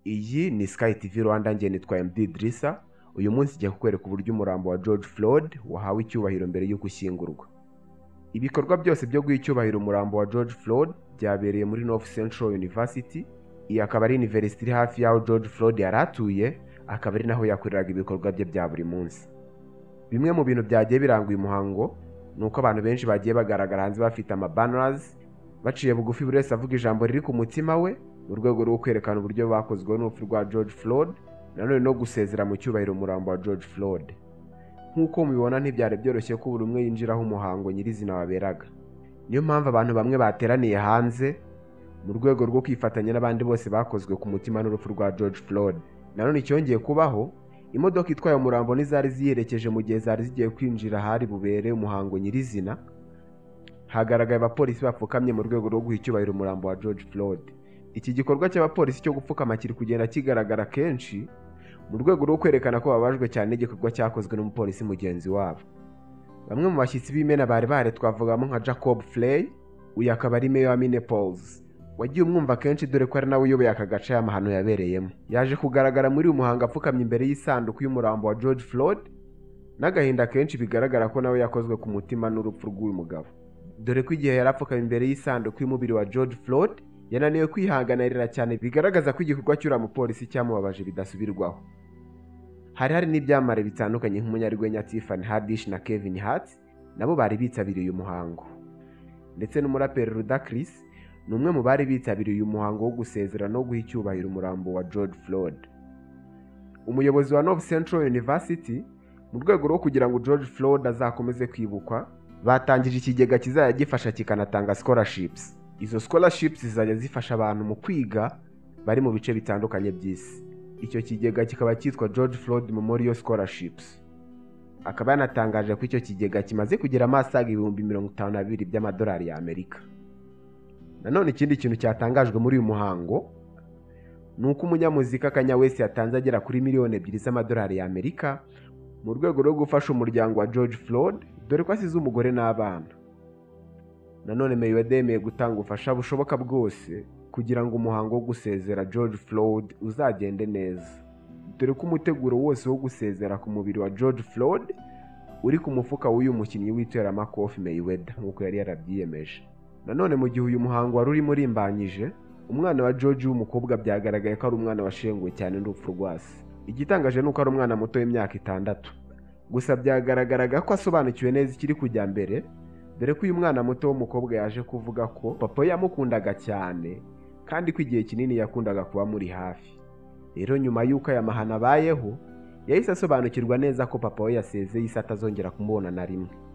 Iyi ni Sky TV Rwanda njye nitwa MD Idrissa uyu munsi ngiye kukwereka uburyo umurambo wa George Floyd wahawe icyubahiro mbere y'uko ushyingurwa ibikorwa byose byo guha icyubahiro umurambo wa George Floyd byabereye muri North Central University iyi akaba ari university iri hafi y'aho George Floyd yari atuye akaba ari naho yakoreraga ibikorwa bye bya buri munsi bimwe mu bintu byagiye biranga uyu muhango ni uko abantu benshi bagiye bagaragara hanze bafite amabanners baciye bugufi buri wese avuga ijambo riri ku mutima we mu rwego rwo kwerekana uburyo bakozweho n'urupfu rwa George Floyd nanone no gusezera mu cyubahiro umurambo wa George Floyd nk'uko mubibona ntibyari byoroshye ko buri umwe yinjiraho umuhango nyirizina waberaga niyo mpamvu abantu bamwe bateraniye hanze mu rwego rwo kwifatanya n'abandi bose bakozwe ku mutima n'urupfu rwa George Floyd nanone icyongeye kubaho imodoka itwaye umurambo n'izari ziyerekeje mu gihe zari zigiye kwinjira ahari bubere umuhango nyirizina hagaragaye abapolisi bapfukamye mu rwego rwo guha icyubahiro umurambo wa George Floyd iki gikorwa cy'abapolisi cyo gupfukama kiri kugenda kigaragara kenshi mu rwego rwo kwerekana ko babajwe cyane n'igikorwa cyakozwe n'umupolisi mugenzi wabo bamwe mu bashyitsi b'imena bari bahari twavugamo nka jacob frey uyu akaba ari meya wa minneapolis wagiye umwumva kenshi dore ko ari nawe uyoboye aka gace aya mahano yabereyemo yaje kugaragara muri uyu muhango apfukamye imbere y'isanduku y'umurambo wa george floyd n'agahinda kenshi bigaragara ko nawe yakozwe ku mutima n'urupfu rw'uyu mugabo dore ko igihe yari apfukamye imbere y'isanduku y'umubiri wa george floyd yananiwe kwihanganirira cyane bigaragaza ko igikorwa cy'uriya mupolisi cyamubabaje bidasubirwaho hari hari n'ibyamamare bitandukanye nk'umunyarwenya Tiffany Haddish na Kevin Hart nabo bari bitabiriye uyu muhango ndetse n'umuraperi Ludacris ni umwe mu bari bitabiriye uyu muhango wo gusezera no guha icyubahiro umurambo wa George Floyd umuyobozi wa North Central University mu rwego rwo kugira ngo George Floyd azakomeze kwibukwa batangije ikigega kizajya gifasha kikanatanga scholarships izo scholarships zizajya zifasha abantu mu kwiga bari mu bice bitandukanye by'isi icyo kigega kikaba cyitwa George Floyd Memorial Scholarships akaba yanatangaje ko icyo kigega kimaze kugera amasaga ibihumbi mirongo itanu na bibiri by'amadolari y'Amerika nanone ikindi kintu cyatangajwe muri uyu muhango ni uko umunyamuzika Kanye West yatanze agera kuri miliyoni ebyiri z'amadolari y'Amerika mu rwego rwo gufasha umuryango wa George Floyd dore ko asize umugore n'abana nanone Mayweather yemeye gutanga ubufasha bushoboka bwose kugira ngo umuhango wo gusezera George Floyd uzagende neza dore ko umuteguro wose wo gusezera ku mubiri wa George Floyd uri ku mufuka w'uyu mukinnyi w'iteramakofi Mayweather nk'uko yari yarabyiyemeje nanone mu gihe uyu muhango wari urimo urimbanyije umwana wa George w'umukobwa byagaragaye ko ari umwana washenguwe cyane n'urupfu rwa se igitangaje ni uko ari umwana muto w'imyaka itandatu gusa byagaragaraga ko asobanukiwe neza ikiri kujya mbere dore ko uyu mwana muto w'umukobwa yaje kuvuga ko papa we yamukundaga cyane kandi ko igihe kinini yakundaga kuba muri hafi rero nyuma y'uko aya mahano abayeho yahise asobanukirwa neza ko papa we yasezeye isi atazongera kumubona na rimwe